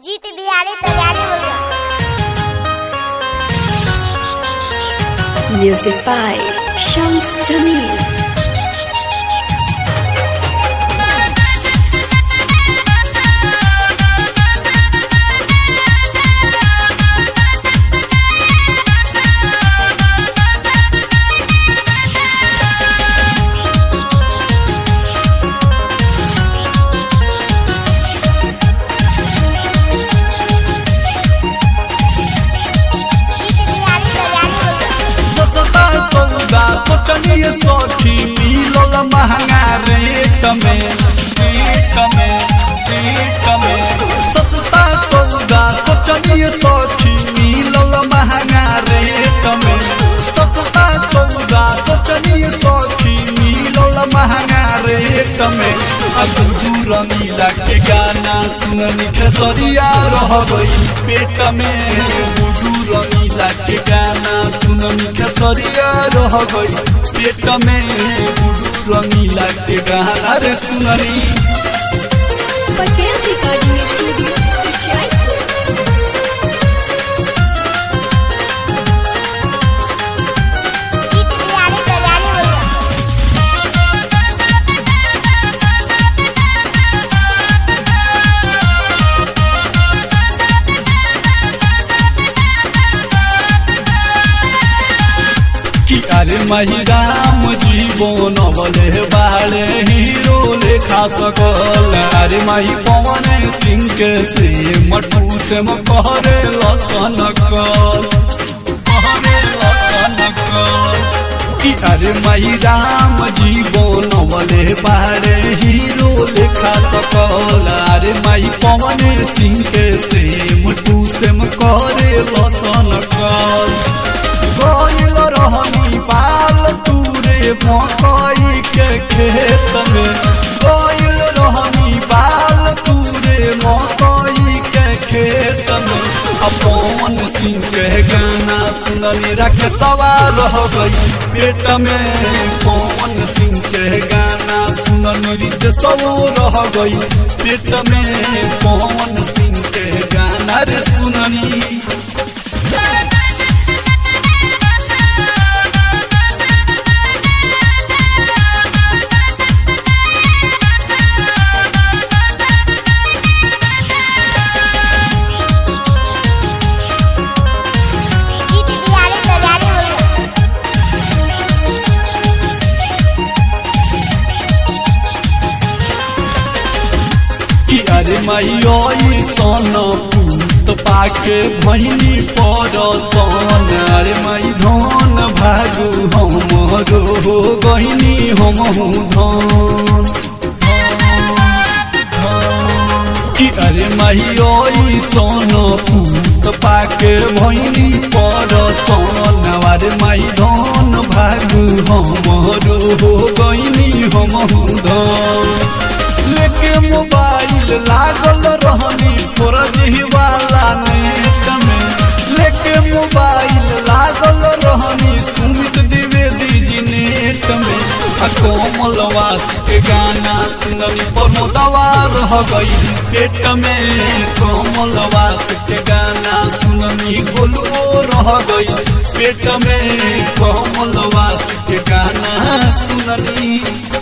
जीत बिहारी तैयारी हो गया Music by Shams Jamil. जीत बिहारी तैयारी हो गया सस्ता सौदा सोचनीय सखी मिलल महंगा रेट में रेट में रेट में सस्ता सौदा सोचनीय सखी मिलल महंगा रेट में सस्ता सौदा सोचनीय सखी मिलल महंगा रेट में अब दूर मिला के गाना सुननी खेसरिया रह गई पेट में दूर मिला के गाना सुननी खेसरिया रह गई पेट में दूर मिला के गाना रे सुननी Patel Recording Studio, Jaipur. जीत बिहारी तैयारी हो गया कि अरे मही राम जीवन बले बाले हीरो लेखा सकल अरे मही पवन सिंह के से मटू से कहरे लसन कल कहरे लसन कल कि अरे मही राम जीवन बले बाले हीरो लेखा सकल अरे मही पवन सिंह के से मटू से कहरे लसन कल गइल रहनी पाल तूरे मकई के खेत में गइल रहनी पाल तूरे मकई के खेत में अपन सिंह के गाना सुननी रख सवार रह गई पेट में पवन सिंह के गाना सुननी रित सब रह गई पेट में पवन सिंह के गाना रे सुननी जीत बिहारी तैयारी हो गया कि अरे मैयो सन पूत पाके भैनी पर सन अरे मई धन भागु हमरो गहिनी हम धन कि अरे मैयो सन पूत पाके भैनी पर सन अरे मई धन भागु हमरो गहिनी हम धन लेके मोबाइल लागल रहनी फौरजी वाला नेट में लेके मोबाइल लागल रहनी सुमित द्विवेदी जी नेट में आ कोमलवास के गाना सुननी प्रमोदवा रह गई पेट में कोमलवास के गाना सुननी गोलुओ रह गई पेट में कोमलवास के गाना सुननी